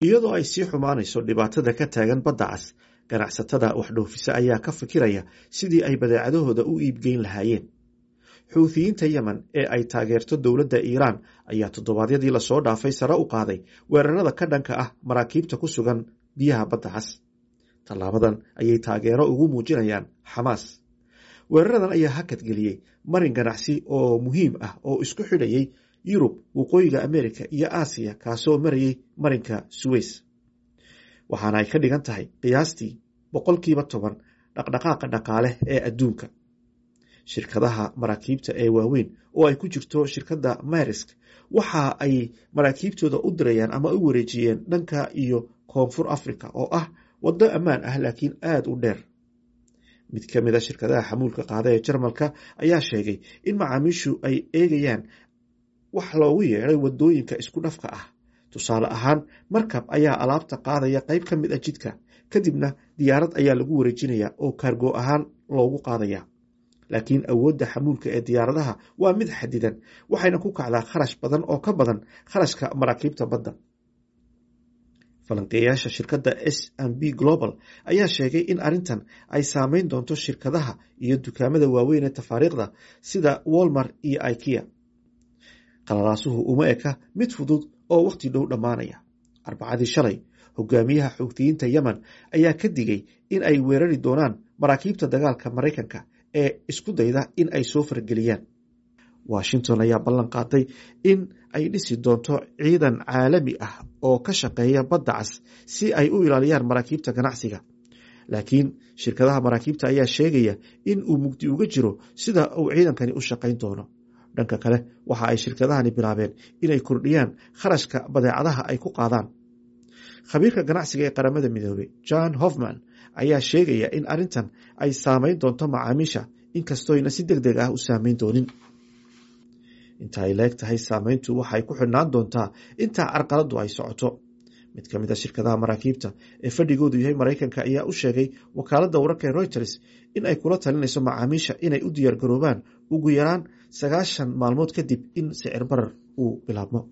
iyadoo ay sii xumaanayso dhibaatada ka taagan badda cas ganacsatada waxdhoofisa ayaa ka fikiraya sidii ay badeecadahooda u iibgeyn lahaayeen xuuthiyiinta yemen ee ay taageerto dowladda iiraan ayaa toddobaadyadii lasoo dhaafay sare u qaaday weerarada ka dhanka ah maraakiibta ku sugan biyaha badda cas tallaabadan ayay taageero ugu muujinayaan xamaas weeraradan ayaa hakadgeliyey marin ganacsi oo muhiim ah oo isku xidhayay yurub waqooyiga amerika iyo aasiya kaasoo marayay marinka suweys waxaana ay ka dhigan tahay qiyaastii boqolkiiba toban dhaqdhaqaaqa dhaqaale ee adduunka shirkadaha maraakiibta ee waaweyn oo ay ku jirto shirkadda myrisk waxa ay maraakiibtooda u dirayaan ama u wareejiyeen dhanka iyo koonfur africa oo ah waddo ammaan ah laakiin aada u dheer mid ka mid a shirkadaha xamuulka qaada ee jarmalka ayaa sheegay in macaamiishu ay eegayaan wax loogu yeeday wadooyinka isku dhafka ah tusaale ahaan markab ayaa alaabta qaadaya qayb ka mid a jidka kadibna diyaarad ayaa lagu wareejinaya oo kaargo ahaan loogu qaadaya laakiin awoodda xamuulka ee diyaaradaha waa mid xadidan waxayna ku kacdaa kharash badan oo ka badan kharashka maraakiibta badda falanqeeyaasha shirkadda s m b global ayaa sheegay in arrintan ay saameyn doonto shirkadaha iyo dukaamada waaweyn ee tafaariikhda sida wolmar iyo ikea qalalaasuhu uma eka mid fudud oo wakhti dhow dhammaanaya arbacadii shalay hogaamiyaha xuutiyiinta yemen ayaa ka digay in ay weerari doonaan maraakiibta dagaalka maraykanka ee isku dayda in ay soo fargeliyaan washington ayaa ballan qaaday in ay dhisi doonto ciidan caalami ah oo ka shaqeeya badda cas si ay u ilaaliyaan maraakiibta ganacsiga laakiin shirkadaha maraakiibta ayaa sheegaya in uu mugdi uga jiro sida uu ciidankani u shaqayn doono dhanka kale waxa ay shirkadahani bilaabeen inay kordhiyaan kharashka badeecadaha ay ku qaadaan khabiirka ganacsiga ee qaramada midoobey john hofman ayaa sheegaya in arrintan ay saameyn doonto macaamiisha inkastooyna si deg deg ah u saameyn doonin inta ay leeg tahay saameyntu waxay ku xidhnaan doontaa intaa carqaladu ay socoto mid ka mid a shirkadaha maraakiibta ee fadhigoodu yahay maraykanka ayaa u sheegay wakaaladda wararka ee reuters in ay kula talinayso macaamiisha inay u diyaargaroobaan ugu yaraan sagaashan maalmood kadib in sicir barar uu bilaabmo